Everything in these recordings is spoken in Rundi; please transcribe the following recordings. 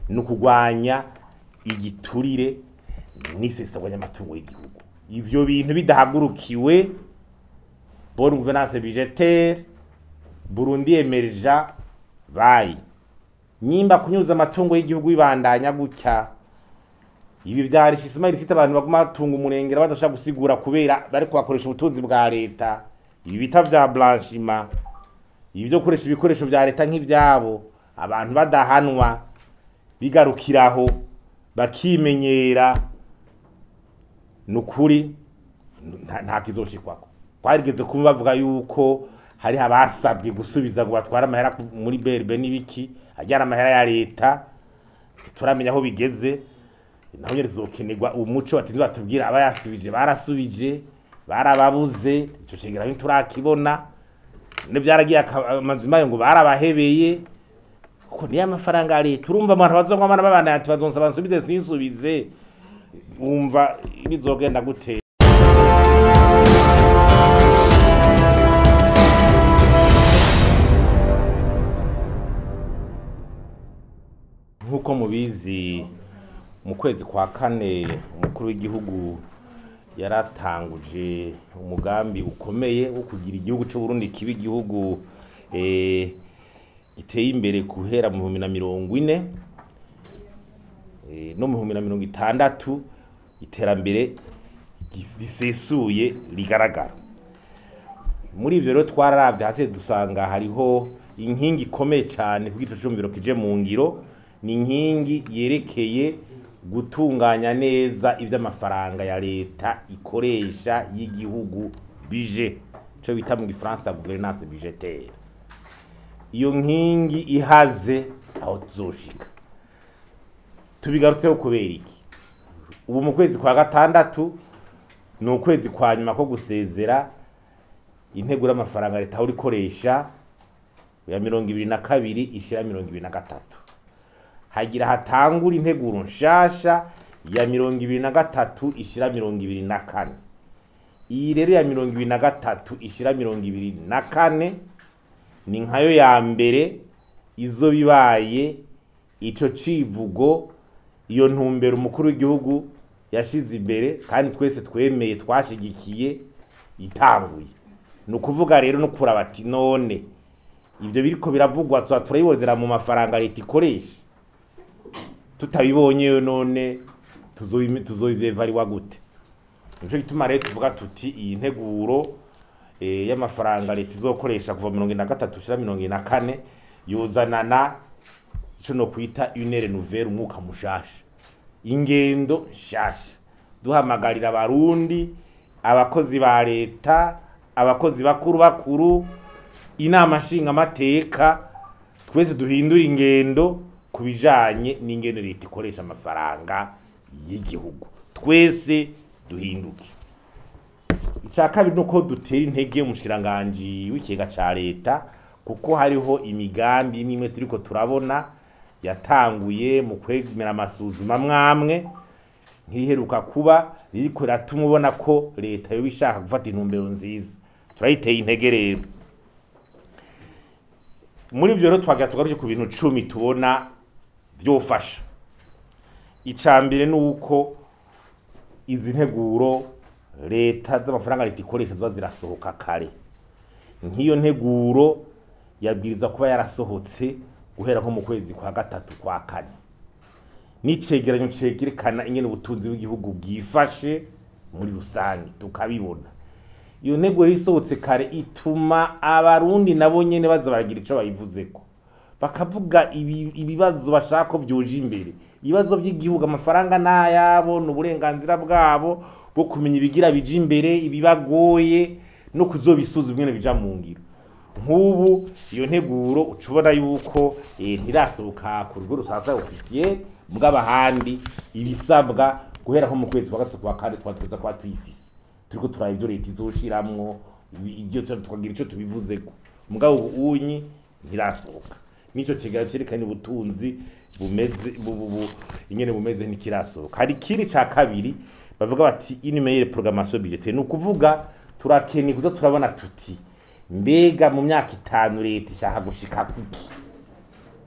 ni ukugwanya igiturire n'isesagwa ry'amatungo y'igihugu ivyo bintu bidahagurukiwe bonne gouvernance budgetaire Burundi emerja bayi nyimba kunyuza amatungo y'igihugu bibandanya gutya ibi vyari fisima irisita abantu baguma batunga umurengera badashaka gusigura kubera bari kubakoresha ubutunzi bwa leta ibi bita vya blanchiment ibi vyo gukoresha ibikoresho vya leta nk'ivyabo abantu badahanwa bigarukiraho bakimenyera nukuri nta, nta kizoshikwako twarigeze kuba bavuga yuko hari abasabwe gusubiza ngo batware amahera ku- muri BRB n'ibiki ajyana amahera ya leta turamenya aho bigeze naho nyene tuzokenerwa umuco batinze batubwira abayasubije barasubije barababuze ico cegera ntiturakibona ne vyaragiye aka- amazima yo ngo barabahebeye ko niyo amafaranga ya leta urumva abantu bazongwa abana babana ati bazonsa bansubize sinsubize wumva bizogenda gute nk'uko mubizi mu kwezi kwa kane umukuru w'igihugu yaratanguje umugambi ukomeye wo kugira igihugu cy'u Burundi kiba igihugu eh, giteye imbere guhera mu bihumbi na mirongo ine eh, no mu bihumbi na mirongo itandatu iterambere gis- risesuye rigaragara muri ivyo rero twararavye hasi dusanga hariho inkingi ikomeye cyane kuko ico cumviro kije mu ngiro ni inkingi yerekeye gutunganya neza ivy'amafaranga ya leta ikoresha y'igihugu budget ico bita mu gifaransa gouvernance budgetaire iyo nkingi ihaze aho tuzoshika tubigarutseho kubera iki ubu mu kwezi kwa gatandatu ni ukwezi kwa nyuma ko gusezera integura y'amafaranga leta aho ikoresha ya mirongo ibiri na kabiri ishira mirongo ibiri na gatatu hagira hatangura integuro nshasha ya mirongo ibiri na gatatu ishira mirongo ibiri na kane iyi rero ya mirongo ibiri na gatatu ishira mirongo ibiri na kane ni nkayo ya mbere izo bibaye ico civugo iyo ntumbero umukuru w'igihugu yashize imbere kandi twese twemeye twashigikiye itanguye ni ukuvuga rero no kuraba ati none ibyo biriko biravugwa tuba turabibonera mu mafaranga leta ikoresha tutabibonye none tuzobi- tuzobivyevariwa gute nico gituma rero tuvuga tuti iyi nteguro eh, y'amafaranga leta izokoresha kuva mirongo ine na gatatu ushira mirongo ine na kane yuzanana ico no kwita unere nouvelle umwuka mushasha ingendo nshasha duhamagarira abarundi abakozi ba leta abakozi bakuru bakuru inama nshingamateka twese duhindura ingendo ku bijanye n'ingendo leta ikoresha amafaranga y'igihugu twese duhinduke icya kabiri ni uko dutera intege umushikiranganji w'ikigega ca leta kuko hariho imigambi imwe imwe turiko turabona yatanguye mu kwemera amasuzuma mwamwe nk'iheruka kuba ririko riratuma ubona ko leta yoba ishaka gufata intumbero nziza turayiteye intege rero muri ivyo rero twagira tugaruke ku bintu cumi tubona vyofasha ica mbere ni uko izi nteguro leta z'amafaranga leta ikoresha ziba zirasohoka kare nk'iyo nteguro yabwiriza kuba yarasohotse guhera nko mu kwezi kwa gatatu kwa kane n'icegeranyo cegerekana ingene ubutunzi bw'igihugu bwifashe muri rusange tukabibona iyo ntego rero isohotse kare ituma abarundi nabo nyene baza baragira ico bayivuzeko bakavuga ibi- ibibazo bashaka ko vyoja imbere ibibazo vy'igihugu amafaranga n'ayabo ni uburenganzira bwabo bwo kumenya ibigira bija imbere ibibagoye no kuzobisuzuma ingene bija mu ngiro nk'ubu iyo nteguro uca ubona yuko eh, ntirasohoka ku rugo rusanzwe ofisiye bw'abahandi ibisabwa guhera nko mu kwezi kwa gatatu kwa kane twateza kuba tuyifise turiko turaba ivyo leta izoshiramwo ibi- ivyo tu- tukagira ico tubivuzeko mugabo ubu unyi ntirasohoka nico kigali cerekana ubutunzi bumeze bu- bu- bu- ingene bumeze ntikirasohoka hari ikindi ca kabiri bavuga bati inimeyere programmation budgetaire ni ukuvuga turakeneye kuza turabona tuti mbega mu myaka itanu leta ishaka gushika kuki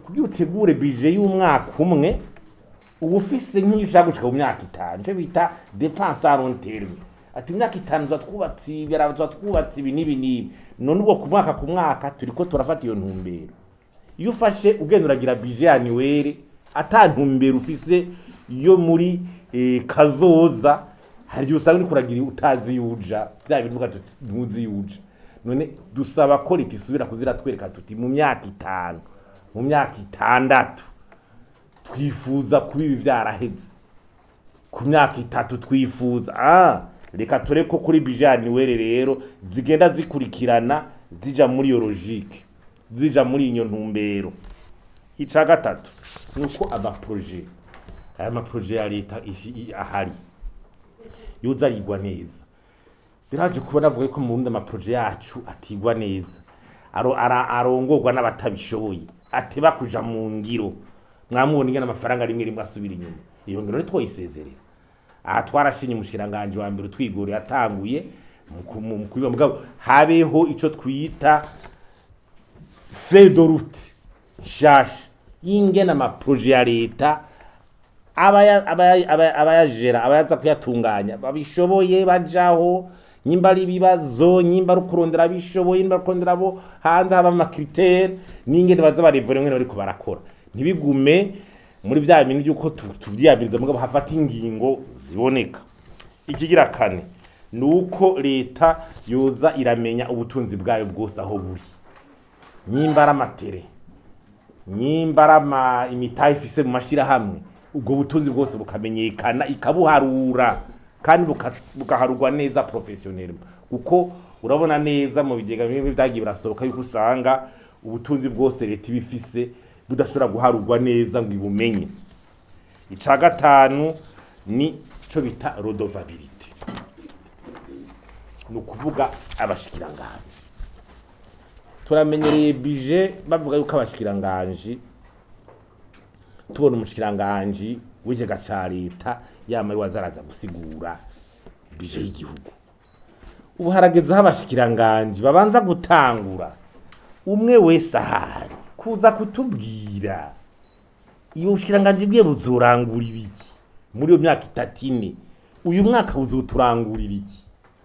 kugira utegure bije y'umwaka umwe uba ufise nk'iyo ushaka gushika mu myaka itanu icyo bita depense a long terme ati imyaka itanu tuba twubatse ibi tuba twubatse ibi n'ibi n'ibi none ubwo ku mwaka ku mwaka turiko turafata iyo ntumbero iyo ufashe ugenda uragira bije ya niwere ata ntumbero ufise yo muri eh, kazoza hari igihe usanga uriko uragira utazi yuja bya bintu uvuga tuti ntuzi yuja none dusaba ko leta isubira kuzira twereka tuti mu myaka itanu mu myaka itandatu twifuza kuba ibi vyaraheze ku myaka itatu twifuza ah reka ture ko kuri bijani were rero zigenda zikurikirana zija muri iyo logique zija muri iyo ntumbero ica gatatu nuko amaproje aya maproje ya leta ishi- i- ahari yoza arigwa neza biraje kuba navuga ko mu Burundi amaproje yacu atigwa neza aro ara- arongorwa n'abatabishoboye ateba kuja mu ngiro mwamubona ingene amafaranga rimwe rimwe asubira inyuma iyo ngiro ntitwoyisezerera aha twarashinye umushikiranganje wa mbere utwigore yatanguye mu ku- mu kubiba mugabo habeho ico twita feuille de route nshasha y'ingene amaproje ya leta abaya- abaya- abaya- abayajera abayaza kuyatunganya babishoboye bajaho nyimba ari ibibazo nyimba ari ukurondera abishoboye nyimba ari ukurondera abo hanze haba amakritere n'ingene baza barevura ingene bariko barakora ntibigume muri vya bintu by'uko tu- tuvyiyamiriza mugabo hafata ingingo ziboneka ikigira kane ni uko leta yoza iramenya ubutunzi bwayo bwose aho buri nyimba ari amatere nyimba ari ama imitahe ifise mu mashirahamwe ubwo butunzi bwose bukamenyekana ikabuharura kandi buka- bugaharurwa neza professionnel kuko urabona neza mu bigega bimwe byagiye birasohoka yuko usanga ubutunzi bwose leta ibifise budashobora guharurwa neza ngo ibumenye ica gatanu ni cyo bita rodovabilite ni ukuvuga abashikiranganji turamenyereye bije bavuga yuko abashikiranganji tubona umushikiranganji w'ikigega ca leta yamara wazaraza gusigura bije y'igihugu ubu haragezeho abashikiranganji babanza gutangura umwe wese ahari kuza kutubwira iyo bushikiranganji bwiye buzorangura ibiki muri iyo myaka itatu ine uyu mwaka buzoturangurira iki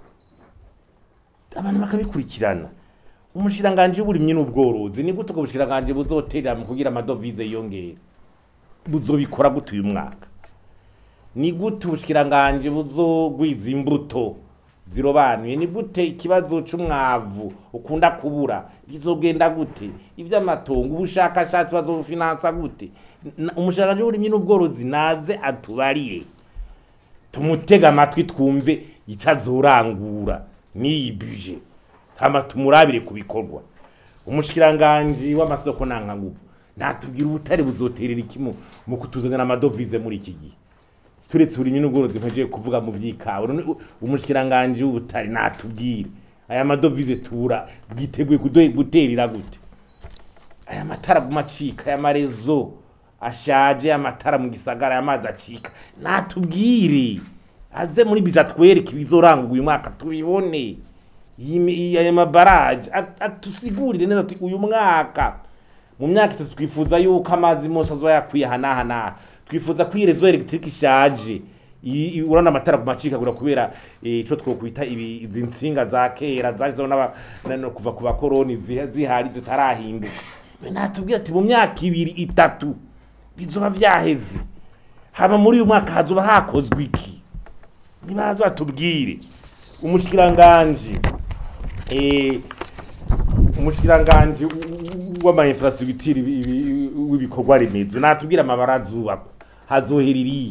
abantu bakabikurikirana umushikiranganji w'uburimyi n'ubworozi ni gute ubwo bushikiranganji buzoterera mu kugira amadovize yiyongere buzobikora gute uyu mwaka ni gute ubushikiranganji buzogwiza imbuto zirobanuye ni gute ikibazo c'umwavu ukunda kubura bizogenda gute ivy'amatongo ubushakashatsi bazobufinansa gute Na- umushikiranganji w'uburimyi n'ubworozi naze atubarire tumutega amatwi twumve icyo azorangura n'iyi bije hama tumurabire ku bikorwa umushikiranganji w'amasoko ntankanguvu natubwira ubutare buzoterera iki mu mu kutuzanira amadovize muri iki gihe turetse uburimyi n'ubworozi mpejeye kuvuga mu vy'ikawa none u- umushikiranganji w'ubutare natubwire aya madovize tubura bwiteguye kudo- guterera gute aya matara guma acika aya marezo ashaje amatara mu gisagara amazi acika natubwire aze muri bija twereke ibizoranga uyu mwaka tubibone Iyi mi- iyi- aya mabaraje at- atusigurire neza ati uyu mwaka mu myaka itatu twifuza yuko amazi mose azoba yakwiye ahanahana twifuza ko iyi rezo elegitike ishaje iyi- iyi- urabona amatara ku macikagura kubera eh, ico twokwita ibi- izi nsinga za kera zariho n'aba- na- no kuva ku bakoroni zi- zihari zitarahinduka natubwira ati mu myaka ibiri itatu bizoba vyaheze hama muri uyu mwaka hazoba hakozwe iki nibaza batubwire umushikiranganji eh, umushikiranganji w'ama infrastructure ibi- ibi- w'ibikorwa remezo natubwira amabara azubakwa hazohera irihe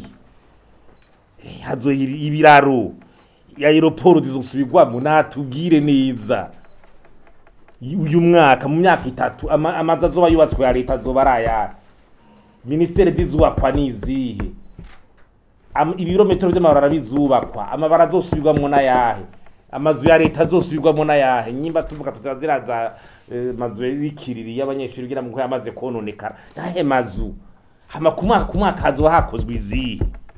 Eh, hazohera ibiraro aeroporo zizosubirwamo natubwire neza uyu mwaka mu myaka itatu ama- amazu azoba yubatswe ya leta azoba ari ayahe minisiteri zizubakwa nizihe Am- ibirometero vy'amabarara bizubakwa amabara azosubirwamwo n'ayahe amazu ya leta azosubirwamwo n'ayahe nyimba tuvuga tutazira za eh, mazu y'ikiriri y'abanyeshuri kugira ngo yamaze kononekara nahe mazu hama ku mwaka ku mwaka hazoba hakozwe izihe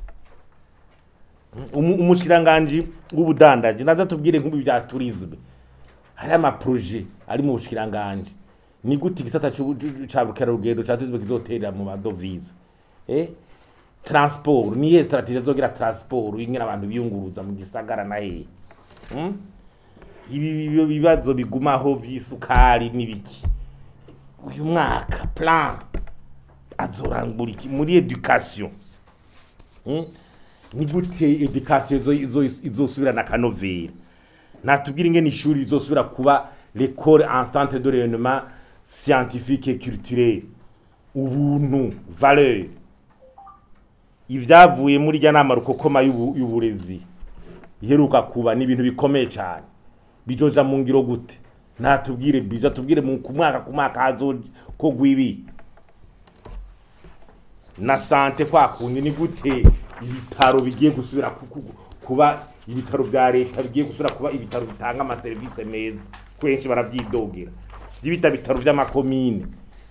Umu- umushikiranganji w'ubudandaji naza tubwire nk'ubu bya tourisme hari amaproje ari mu bushikiranganji ni gute igisata c'u- c'u- ca bukerarugendo catezwe kizoterera mu madovize eh? transport niye strategie azogira transport ingene abantu biyunguruza mu gisagara na hehe hmm? ibi ibi- bibazo bigumaho vy'isukari n'ibiki uyu mwaka plan azorangura iki muri education hmm? ni gute education izo- izo- izosubirana akanovera natubwira ingene ishuri rizosubira kuba l'école en centre de rayonnement scientifique et culturel ubuntu valeur ibyavuye muri rya nama rukokoma y'ubu- y'uburezi iheruka kuba ni ibintu bikomeye cyane bijoja mu ngiro gute natubwire biza tubwire mu ku mwaka ku mwaka hazokogwa ibi na sante kwa kundi ni gute ibitaro bigiye gusubira ku- ku- kuba ibitaro bya leta bigiye gusubira kuba ibitaro bitanga amaserivisi meza kenshi barabyidogera by'ibita bitaro by'amakomine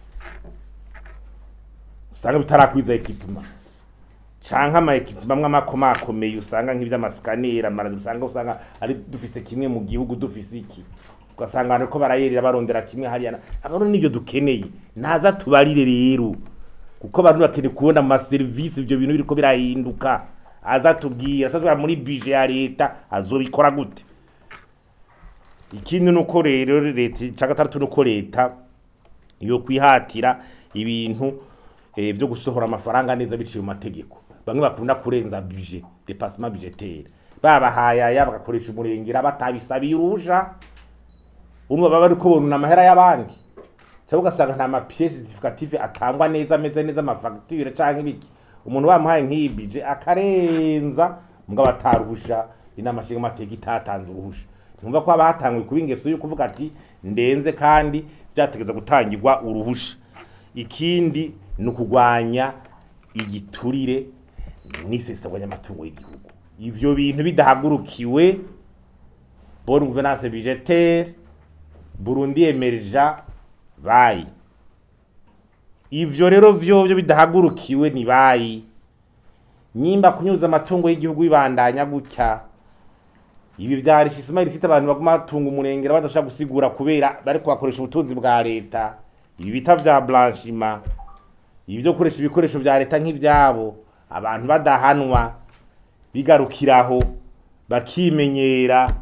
usanga bitarakwiza ekipima canke ama ekipima amwe amakomakomeye usanga nk'ivy'amasikanera amaradi usanga usanga ari dufise kimwe mu gihugu dufise iki ugasanga abantu ko barayerera barondera kimwe hariya akaro nivyo dukeneye naza tubarire rero kuko abantu bakeneye kubona mu maserivisi ivyo bintu biriko birahinduka aza tubwira aza muri bije ya leta azobikora gute ikindi nuko rero leta ca gatandatu nuko leta yo kwihatira ibintu eh, byo gusohora amafaranga neza biciye mu mategeko bamwe bakunda kurenza budget dépassement budgetaire babahayaya bagakoresha umurengera batabisabiye uruja umwe baba bariko bonuna amahera y'abandi cyangwa ugasanga nta mapièce justificative atangwa neza ameze neza amafagitire canke ibiki umuntu bamuhaye nk'iyi budget akarenza mugabo ataruhusha inama nshinga amateka itatanze uruhusha ntumva ko haba hatanguye kuba ingeso yo kuvuga ati ndenze kandi byategeza gutangirwa uruhusha ikindi ni ukugwanya igiturire n'isesagwa ry'amatungo y'igihugu ivyo bintu bidahagurukiwe bonne gouvernance budgetaire Burundi emerja bayi ivyo rero vyovyo bidahagurukiwe ni bayi nyimba kunyuza amatungo y'igihugu bibandanya gutya ibi vyari Ismail ifite abantu baguma batunga umurengera badashaka gusigura kubera bari kubakoresha ubutunzi bwa leta ibi bita vya blanchiment ibi byo gukoresha ibikoresho vya leta nk'ivyabo abantu badahanwa bigarukiraho bakimenyera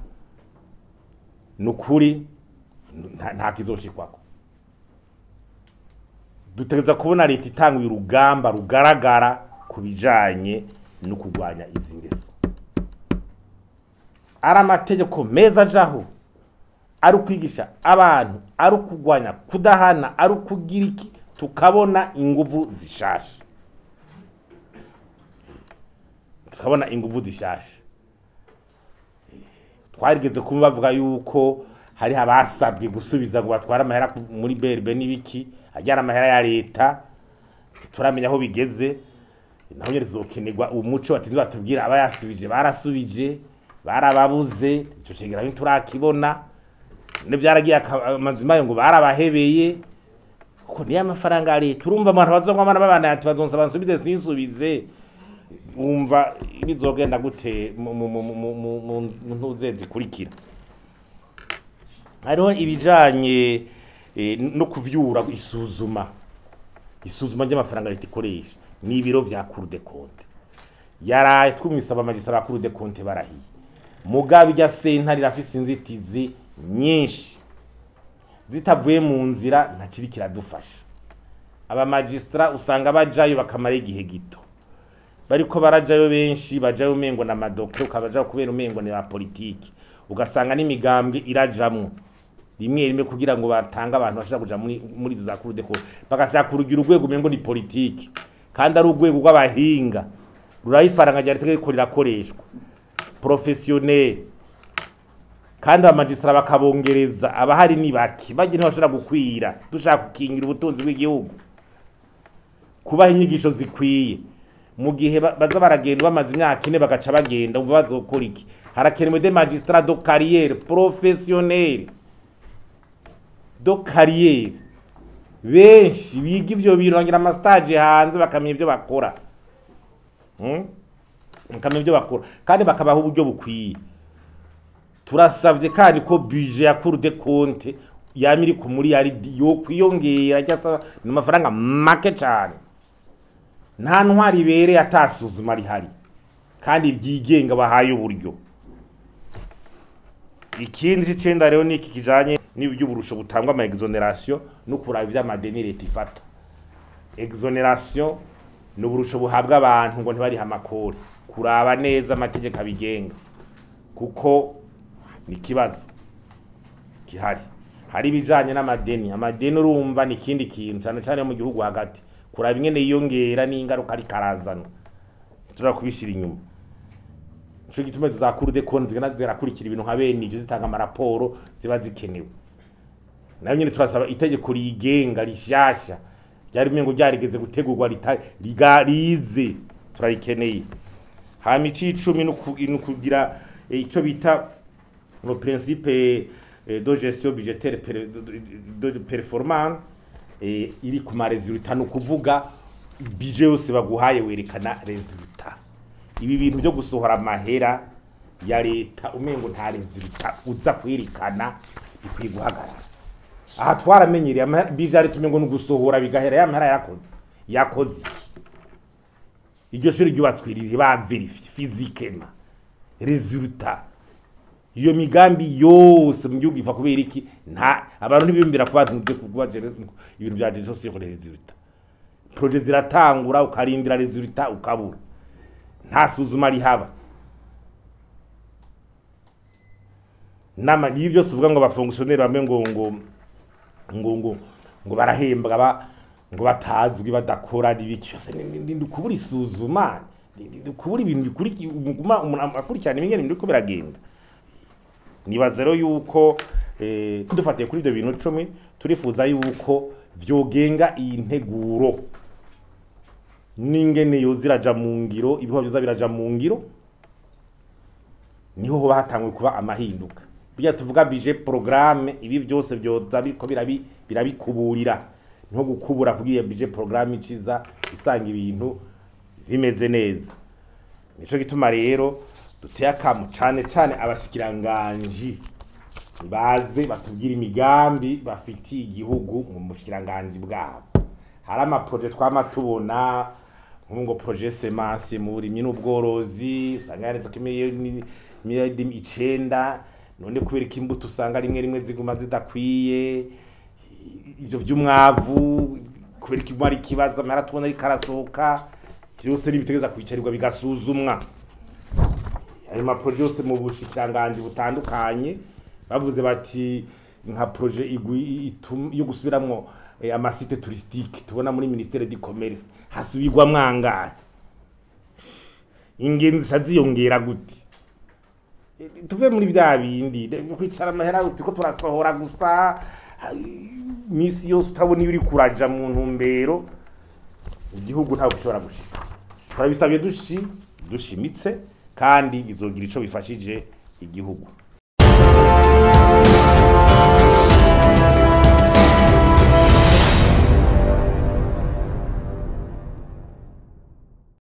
nukuri nta nta kizoshikwako dutegereza kubona leta itanguye urugamba rugaragara ku bijanye no kurwanya izi ngeso ari amategeko meza ajaho ari ukwigisha abantu ari ukugwanya kudahana ari ukugira iki tukabona inguvu zishasha tukabona inguvu zishasha twarigeze kuba bavuga yuko hari abasabwe gusubiza ngo batware amahera ku- muri berbe n'ibiki ajyana amahera ya leta turamenya aho bigeze naho nyine tuzokenerwa umuco batinze batubwira abayasubije barasubije barababuze ico cegera ntiturakibona ne byaragiye aka- amazima yo ngo barabahebeye kuko niyo amafaranga ya leta urumva abantu bazongwa abana babana ati bazonsa bansubize sinsubize wumva bizogenda gute mu- mu- mu- mu- mu- mu mu ntuze zikurikira hariho ibijanye eh, no kuvyura isuzuma isuzuma ry'amafaranga leta ikoresha ni ibiro vya cour de compte yaraye twumvise abamagisa ba cour de compte barahiye mugabe irya sentare irafise inzitizi nyinshi zitavuye mu nzira ntakiri kiradufasha abamagistra usanga bajayo bakamara igihe gito bariko barajayo benshi bajayo umengo na madoke ukabajayo kubera umengo ni ba politiki ugasanga n'imigambwe irajamwo rimwe rimwe kugira ngo batange abantu bashaka kuja muri muri izo za cour de compte bagashaka kurugira urwego umengo ni politiki kandi ari urwego rw'abahinga ruraho ifaranga rya leta riko rirakoreshwa professionnel kandi abamagistra bakabongereza abahari ni bake bagira ntibashobora gukwira dushaka gukingira ubutunzi bw'igihugu kubaha inyigisho zikwiye mu gihe ba- baza baragenda bamaze imyaka ine bagaca bagenda umva bazokora iki harakenewe de magistrat do carrière professionnel do carrière benshi biga ivyo bintu bagira amastage hanze bakamenya ivyo bakora Hmm? bakamenya ivyo bakora kandi bakabaha uburyo bukwiye turasavye kandi ko budget ya cour de compte yama iri ku miliyaridi yo kwiyongera cyangwa se ni amafaranga make cyane nta ntwari ibereye atasuzuma rihari kandi ryigenga bahaye uburyo ikindi c'icenda rero niki kijanye n'iby'uburusho butangwa ama exoneration no kuraba ivy'amadeni leta ifata exoneration ni uburusho buhabwa abantu ngo ntibarihe amakori kuraba neza amategeko abigenga kuko ni ikibazo gihari hari ibijanye n'amadeni amadeni urumva ni ikindi kintu cyane cyane mu gihugu hagati kuraba ingene yiyongera n'ingaruka ariko arazana turashobora kubishyira inyuma nico gituma tuzakura de konti zigenda zirakurikira ibintu nka bene ivyo zitanga amaraporo ziba zikenewe nayo nyene turasaba itegeko rigenga rishasha ryari umengo ryarigeze gutegurwa rita- riga- rize turarikeneye hama icicumi no ku- no kugira eh, ico bita le principe eh, de gestion budgétaire per- de- de performance eh, iri ku ma resultat ni ukuvuga budget yose baguhaye werekana resultat ibi bintu byo gusohora amahera ya leta umengo nta resultat uza kwerekana bikwiye guhagarara aha twaramenyereye amahera bije ari tumengo ni ugusohora bigahera ya mahera yakoze yakoze iki? iryo shuri ryubatswe riri ba verifie physiquement resultat iyo migambi yose mu gihugu iva kubera iki nta abantu ntibiyumvira kuba ntuze kuba ibintu bya gestion sur les resultats projet ziratangura ukarindira resultat ukabura nta suzuma rihaba nama niyo byose uvuga ngo abafonctionnaire bamwe ngo ngo ngo ngo ngo barahembwa ba ngo batazwi badakora n'ibiki byose ni- ni ni kubura isuzuma ni- ni- ni kubura ibintu bikuriki umuguma umuntu akurikirana ibingene biriko biragenda nibaza rero yuko eh, dufatiye kuri ibyo bintu icumi turifuza yuko vyogenga iyi nteguro n'ingene yoza iraja mu ngiro ibihuha vyoza biraja mu ngiro niho hoba hatanguye kuba amahinduka burya tuvuga bije programme ibi byose byoza biriko birabi birabikuburira niho gukubura kugiye bije programme iciza isanga ibintu bimeze neza nico gituma rero duteye akamu cane cane abashikiranganji baze batubwira imigambi bafitiye igihugu mu bushikiranganji bwabo hari amaproje twama tubona nk'ubu ngo proje semence mu burimyi n'ubworozi usanga yanditse ko imiliyoni miliyoni icenda none kubera ko imbuto usanga rimwe rimwe ziguma zidakwiye ibyo by'umwavu kubera ko imwe ari ikibazo amara tubona ariko arasohoka byose nibitegereza kwicarirwa bigasuzumwa ayo maproje yose mu bushikiranganji butandukanye bavuze bati nka proje igwi- itum- yo gusubiramwo eh, amasite touristique tubona muri ministere du commerce hasubirwa mwangahe ingenzi zica ziyongera gute Eh, tuve muri vya bindi de- kwicara amahera turiko turasohora gusa ai, misi yose utabona iyo uri kuraja mu ntumbero igihugu ntabwo gishobora gushika turabisabye dushi dushimitse kandi bizogira ico bifashije igihugu